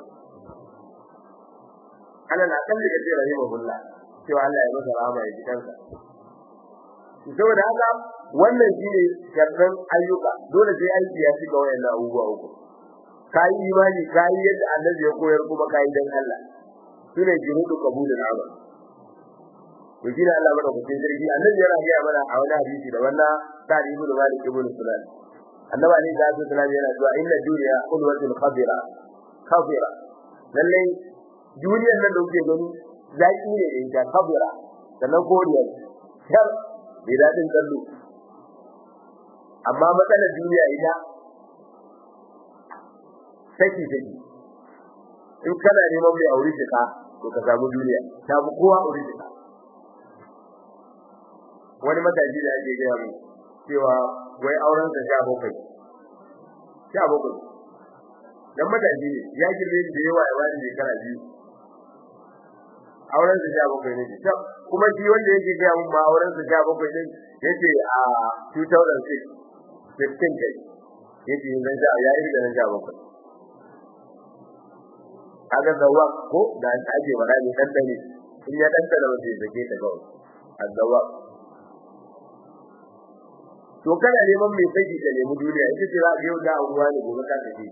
Allah na kalli ka ce rahimahullah cewa Allah ya masa rahama ya jikansa saboda haka wannan shine sharran ayyuka dole sai aiki ya shiga wayannan abubuwa uku kai imani kai yadda annabi ya koyar kuma kai dan Allah sune jirudu qabulul amal to shi Allah mana kucin jirgi annabi yana ga mana a wani hadisi da wannan tarihi da malik ibn sunan annabi ne da sallallahu yana cewa inna dunya qulwatul khabira khabira lalle duniyar nan da kuke gani zaki ne da ita khabira sannan koriya shar bai dadin kallo amma matsalar duniya ita saki saki in kana neman mai aure ka to ka samu duniya ta bu kowa aure ka wani mataji da ake gaya mu cewa wai auren sa sha bakwai sha bakwai dan mataji ne ya girme da yawa ya bani shekara biyu auren sa sha bakwai ne kuma shi wanda yake gaya mun ma auren sa sha bakwai din yace a 2006 15 kai yace zan sha ya yi da nan sha bakwai kaga zawa ko da ake bada ne dan dane in ya dan da wace zake ta gawo azzawa to kana neman mai saki da nemi duniya ita ce za ka yau da ruwa ne gobe ka tafi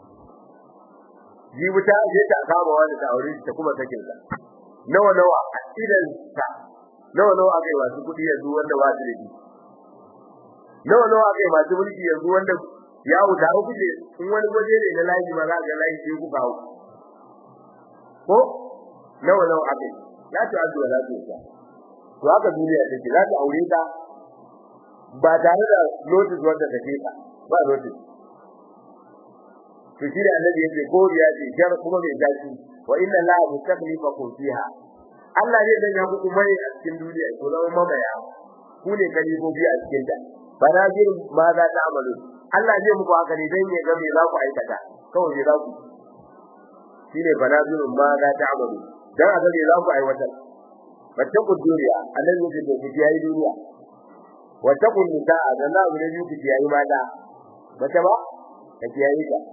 jibi ta je ta kama wani ta aure ta kuma sakin sa nawa nawa a idan ta nawa nawa akai wasu kudi yanzu wanda ba su da shi nawa nawa akai masu mulki yanzu wanda ya wuta kuje in wani waje ne na layi ma za ga layi sai ku kawo ko nawa nawa akai ya ta addu'a za ta yi to haka duniya take za ta aure ta ba tare da notice wanda take ta ba notice to shi da annabi yake goriya ce jar kuma mai dace wa inna la mustaqlifakum fiha Allah zai sanya muku mai a cikin duniya ko zama mamaya ku ne kalibobi a cikin ta banajir ma za ta amalu Allah zai muku haka ne dan ya ga me za ku aikata kawai me za ku shine banajir ma za ta amalu dan a ga me za ku aiwatar fatakun duniya annabi yake da ku yayi duniya watakun nisaa da na abu ne ku yayi mata mace ba ka yayi ta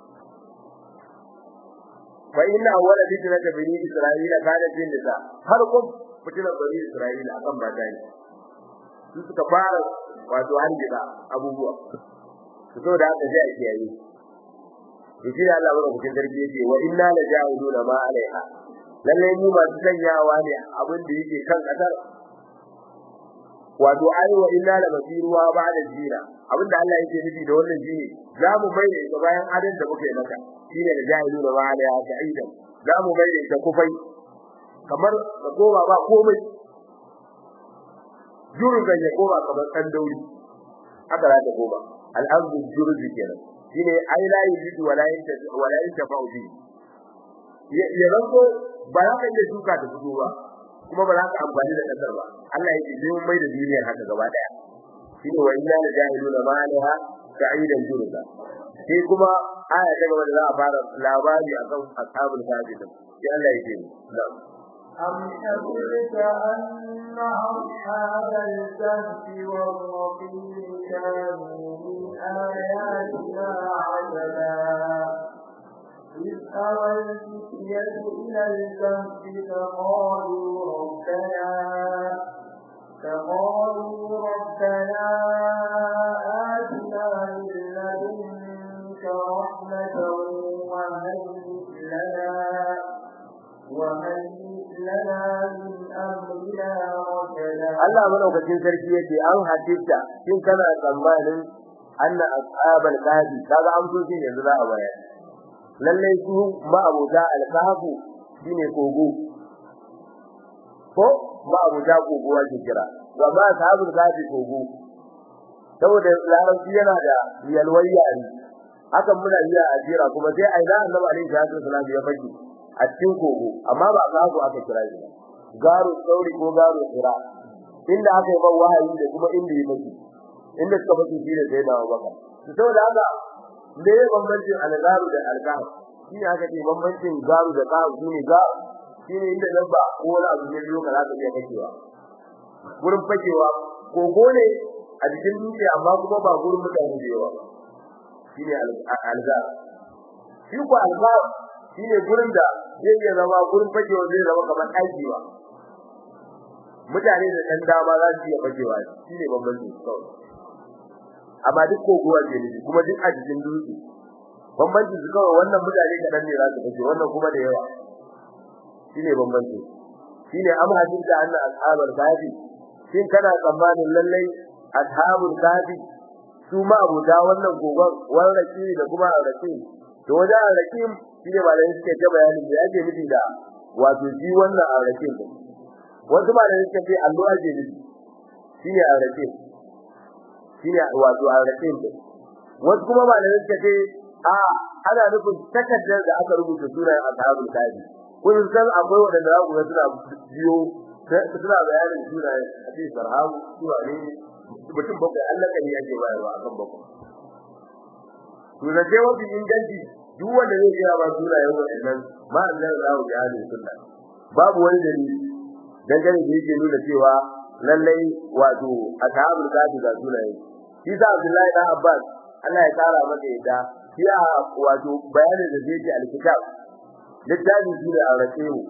fa inna awwala fitnat bani isra'ila kanat bin nisa har kun fitnat bani isra'ila akan mata ne su suka fara wato hanjira abubuwa su so da haka sai a kiyaye to shi Allah bada kucin sarki yake wa inna la ja'iluna ma alaiha lalle mu ba sanyawa ne abin da yake kan kasar wato ai wa inna la basiruwa ba'da jina abinda Allah yake nufi da wannan shine za mu mai da bayan adan da muke maka shine da jahilu da ba'da ya sa'ida za mu mai da kufai kamar ka koma ba komai jurgan ya koma kamar dan dauri haka za ta koma al'amdu jurzi kenan shine ai la yujidu wala yanta wala yanta fa'udi ya ranko ba za ka iya shuka ta fito ba kuma ba za ka amfani da kasar ba Allah ya ce mun mai da duniyar haka gaba daya shine wa inna la jahiluna ma alaha sa'idan jurza sai kuma aya ta gaba da za a fara labari akan ashabul kahfi din sai Allah ya ce na'am أم حسبت أن أصحاب الكهف والرقيم كانوا من آياتنا عجبا إذ أوى الفتية إلى الكهف فقالوا ربنا فقالوا ربنا آتنا من لدنك رحمة وهيئ لنا وهيئ لنا من أمرنا رشدا Allah madaukakin sarki yake an hadisa kin kana tsammanin anna ashabal kahfi kaga amsoshin yanzu za a bayar lalle su ma'abuda al-kahfu shine kogo ko ma'abuda kogo ake kira wa ma ashabul kahfi kogo saboda larabci yana da yalwar yare hakan muna iya ajira kuma sai aina annabi alaihi salatu wasallam ya fadi a cikin kogo amma ba kahfu aka kira shi garu sauri ko garu kira inda aka yi ban wahayi da kuma inda ya fadi inda suka fadi shi da sai da Abubakar saboda haka me ya bambancin algaru da algahar shine aka ce bambancin garu da garu shine garu shine inda dabba ko wani abu ne yau ka za ka iya fakewa gurin fakewa kogo ne a cikin dutse amma kuma ba gurin mutane da yawa shine algar shi ko algar shine gurin da zai iya zama gurin fakewa zai zama kamar ɗakiwa mutane da ɗan dama za su iya fakewa shine bambancin kawai amma duk kogowa ke ne kuma duk a cikin dutse bambanci su kawai wannan mutane kadan ne za su fice wannan kuma da yawa shine bambanci shine am hadisa anna ashabul kafi shin kana tsammanin lallai ashabul kafi su ma abuda wannan kogon wannan raki da kuma raki to wajen raki shine ba da suke ta bayanin da yake nufi da wato shi wannan raki wasu ma da suke ce allo ake nufi shine raki shine wato arrakin din wasu kuma malamai suka ce a ana nufin takaddar da aka rubuta sunayen ashabul kafi kun san akwai wanda za ku ga suna biyo suna bayanin sunayen a cikin sarhabu suwa ne mutum bakwai Allah kan yake bayarwa akan bakwai to da ce wani inganci duk wanda zai kira ba sunayen wannan ma Allah ya rawu ya ne sunna babu wani dalili dangane da yake nuna cewa lallai wato ashabul kafi ga sunayen shi sa Abdullahi dan Abbas Allah ya kara masa yadda ya wato bayanin da zai alkitab littafin shi da aurace mu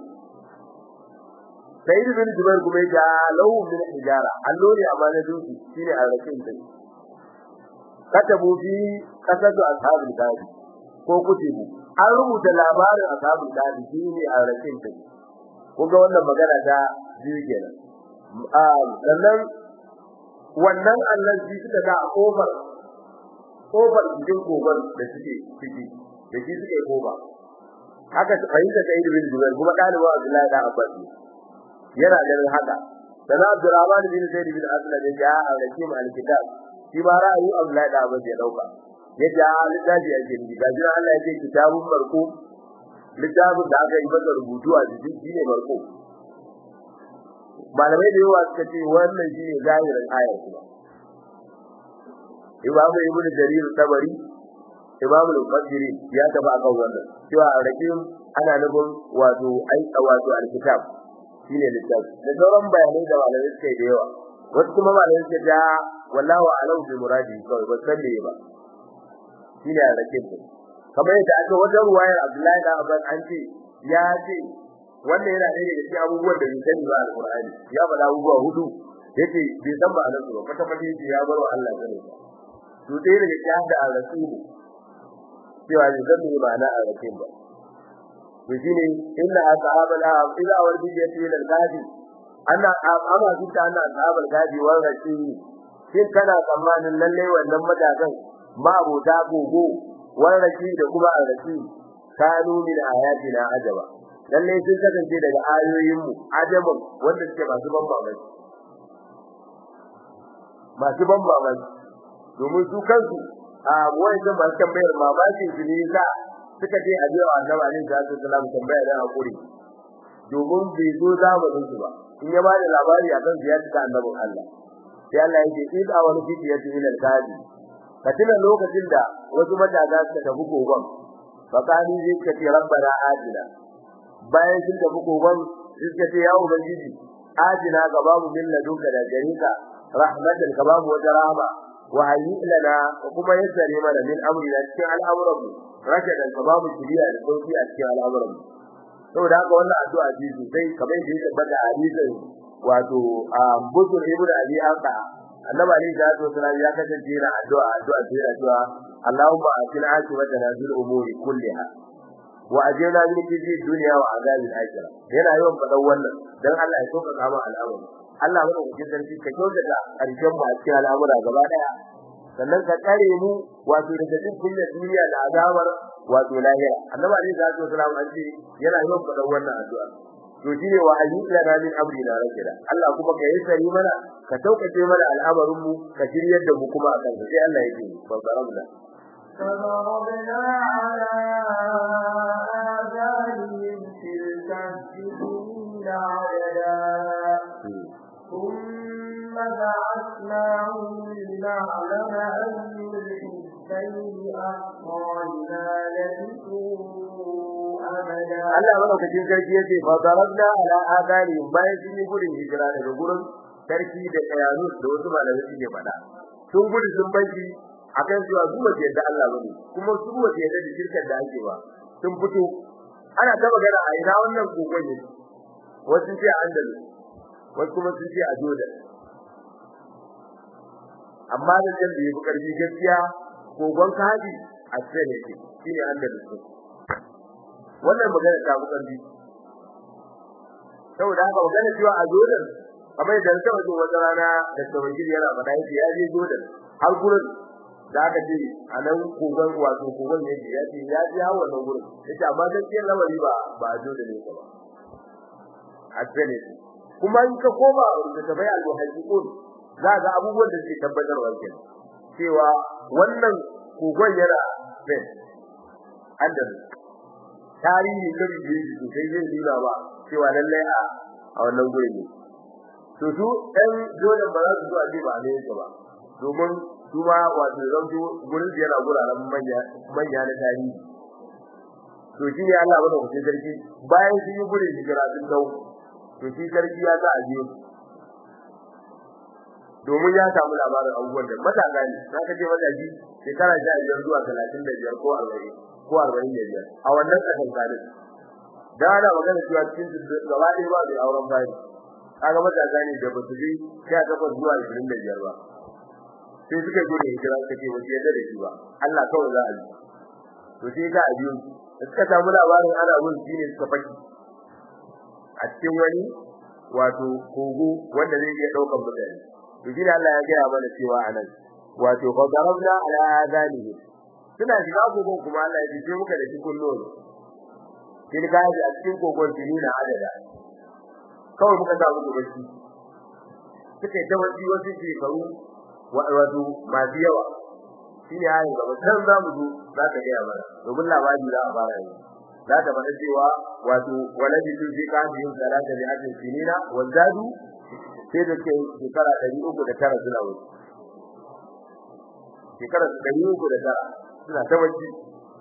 sai ibn Jubair kuma ya lahu min hijara allo ne amma na duki shine aurace mu katabu fi kasatu ashabul kafi ko kutibu an rubuta labarin ashabul kafi shine aurace mu ko ga wannan magana ta biyu kenan sannan wannan Allah shi suka ga kofar kofar cikin kogon da suke ciki da shi suke koba haka fahimta ta ibn Jubair kuma dalibi Abdullahi da Abbas yana ganin haka dan Abdurrahman bin Zaid bin Aslam ya ja al-Hakim al-Kitab shi ba ra'ayi Abdullahi da Abbas ya dauka yace a littafi ake ni ga jira Allah yake kitabun marko littafin da aka yi masa rubutu a cikin shine marko malamai da yawa suka ce wannan shine zahirin ayar kuma Imam Ibn Jarir Tabari Imam Al-Qadiri ya taba akan wannan cewa rakim ana nufin wato ai wato al-kitab shine littafi da sauran bayanai da malamai suka yi da yawa wasu kuma malamai suka ce wallahu a'lam bi muradi kawai ba san me ba shine rakim kamar yadda aka wajen ruwayar Abdullahi da Abbas an ce ya ce wannan yana ɗaya daga cikin abubuwan da bai sani ba alqur'ani ya faɗa abubuwa hudu yace bai san ba anan ba kwata kwata yace ya bar wa Allah sani ba to ɗaya daga cikin da al-rasul cewa bai san me ma'ana al-rasul ba to shine inna ashabal ahab idza wardi yati ila al-gadi anna amma kita anna ashabal gadi wa rashi shin kana tsammanin lalle wannan matakan ma abota gogo wa rashi da kuma arashi kanu min ayatina ajaba lalle sun kasance daga ayoyin mu ajaban wanda suke masu ban mamaki masu ban mamaki domin su kansu a wajen masu tambayar mamakin su ne za suka ce a je wa annabi alaihi salatu wasallam tambaya da hakuri domin bai zo zamanin su ba in ya bada labari akan ziyarta ta annabin Allah sai Allah ya ce id a wani fitiyatu ila al-kadi katina lokacin da wasu mataga suka tafi kogon fakani zai ka ce rabbana ajina bayan sun tafi kogon suka ce ya ubangiji ajina ga babu min ladunka da garika rahmatan ka babu wata rahama wa hayyi lana kuma yassare mana min amrina cikin al'amuran mu rashadan ka babu shiriya da sauki a cikin al'amuran mu saboda haka wannan addu'a ce sosai kamar da yake bada hadisin wato a budur ibnu abi anqa annabi ali sallallahu alaihi wasallam ya kasance yana addu'a addu'a sai addu'a Allahumma atina aqibatana fil umuri kulliha wa ajina min kizi dunya wa azabil akhirah yana yawan fadan wannan dan Allah ya soka kama al'amari Allah mana ku sarki ka kyautata karshen mu a cikin al'amura gaba daya sannan ka tsare mu wato daga cikin kunya duniya da azabar wato lahira annabi ali sallallahu alaihi wasallam an ce yana yawan fadan wannan addu'a to shine wa ayyuka na min amri na rakida Allah kuma ka yi sari mana ka sauƙaƙe mana al'amarin mu ka shiryar da mu kuma akan sai Allah yake babbarabda فضربنا على آذانهم في الكهف سنين عددا ثم بعثناهم لنعلم أي الحزبين أحصى لما لبثوا أمدا Allah madaukakin sarki yace fa darabna ala adani bayan sun yi gudun hijira daga gurin sarki da kayanu da wasu malamai suke faɗa sun gudu sun banki akan cewa su ba yadda Allah bane kuma su ba yadda da shirkar da ake ba sun fito ana ta magana a ina wannan kogon ne wasu ce a Andalus wasu kuma sun ce a Jordan amma da jan da yafi karfi gaskiya kogon kaji a Spain yake shine Andalus wannan magana ta bukan bi saboda haka magana cewa a Jordan kamar da ta wajen wata rana da tawajiri yana faɗa yake ya je Jordan har gurin da aka ce a nan kogon wato kogon ne ya ce ya je hawa nan gurin yace amma gaskiyar lamari ba ba a Jordan ne ba a Spain ne kuma in ka koma da tabai al-muhajjiqun za ga abubuwan da suke tabbatarwa kenan cewa wannan kogon yana Spain Andalus tarihi da biye shi sai zai nuna ba cewa lallai a a wannan gurin ne to su ɗan dole ba za su zo a ce ba ne ba domin su ma wato zan zo gurin da yana guraren manya manya na tarihi to shi ne Allah bada hukuncin sarki bayan sun yi gurin hijira sun dau to shi sarki ya sa a biyo domin ya samu labarin abubuwan da matasa ne za ka je matashi shekara sha biyar zuwa talatin da biyar ko arba'in ko arba'in da biyar a wannan kasan kalin da ana magana cewa cikin su gaba ɗaya ba mai auren bayi kaga matasa ne da ba su je sha takwas zuwa ashirin da biyar ba sai suka gode hijira suka ce ba su yarda da shi ba Allah kawai za a yi to sai ka abiyo da suka samu labarin ana mun shi ne suka faki a cikin wani wato kogo wanda zai iya ɗaukar mutane to shi Allah ya gaya mana cewa anan wato fa darabna ala adanihi suna shiga kogon kuma Allah ya ce muka da cikin nono kin ga a cikin kogon tinina adada kawai muka sa muku bacci suka ta wasi wasu shekaru wato masu yawa shine hayin gaba san za mu zo za ka ga mana domin labari za a fara yi za ta faɗa cewa wato waladi tu fi kafin salata bi ajin sinina wa zadu sai da ke shekara 309 suna wuce shekara 309 suna ta wacce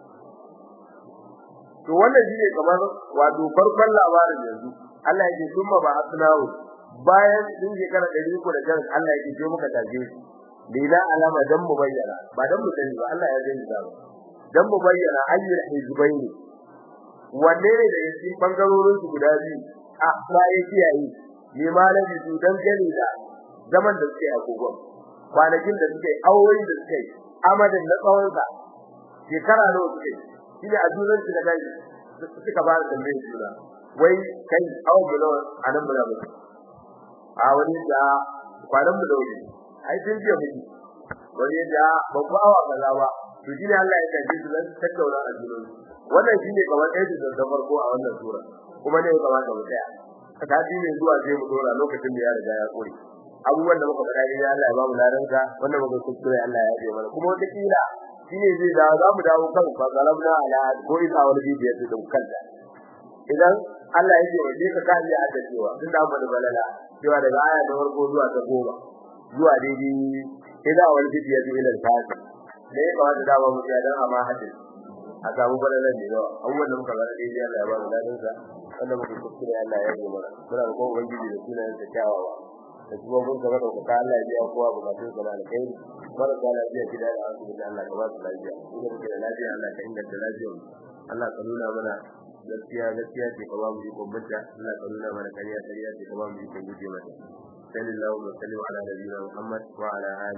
to wannan shine kamar wato farkon labarin yanzu Allah yake kuma ba asnawo bayan sun shekara 309 Allah yake je muka taje su bila alama dan mu bayyana ba dan mu sani ba Allah ya gani da dan mu bayyana ayyul hizbaini wanne ne da yake bangarorin su guda biyu a sai kiyaye ne malami su dan gani da zaman da suke a kogon kwanakin da suke aure da suke amadan na tsawon sa shekara nawa suke shine a dunan su da kai suka ba da tambayar juna wai kai awu bulo anan bulo a wani da kwanan bulo ne ai sun biya miki wani da babba awa kaza ba to shine Allah ya kace su dan tattauna a junan wannan shine kamar ɗaya da farko a wannan sura kuma ne kamar da mutaya sati ne zuwa sai mu dora lokacin da ya riga ya kore abubuwan da muka faɗa ne Allah ya ba mu ladanka wannan muka kuskure Allah ya yi mana kuma wata kila shine zai da za mu dawo kan fa galabna ala ko isa wani bidiyo da kanta idan Allah ya ce waje ka kan ya adda cewa tun da mu balala cewa daga aya ta farko zuwa ta goma zuwa daidai idan wani bidiyo da ila al-fasi ne ba da dawo mu ya dan amma hadin a samu balalan ne yawa abubuwan da muka faɗa daidai Allah ya ba mu ladanka wanda muke kuskure Allah ya yi mana muna da kowa ubangiji da sunan sa kyawawa da kuma mun gaba da kuka Allah ya biya kowa bukatun sa na alkhairi mara da lafiya gida da asibiti Allah ka ba su lafiya kuma muke da lafiya Allah ka inganta lafiyar mu Allah ka nuna mana gaskiya gaskiya ce ka ba mu ikon bacca Allah ka nuna mana kariya kariya ce ka ba mu ikon guje mata sallallahu alaihi wa sallam ala nabiyina Muhammad wa ala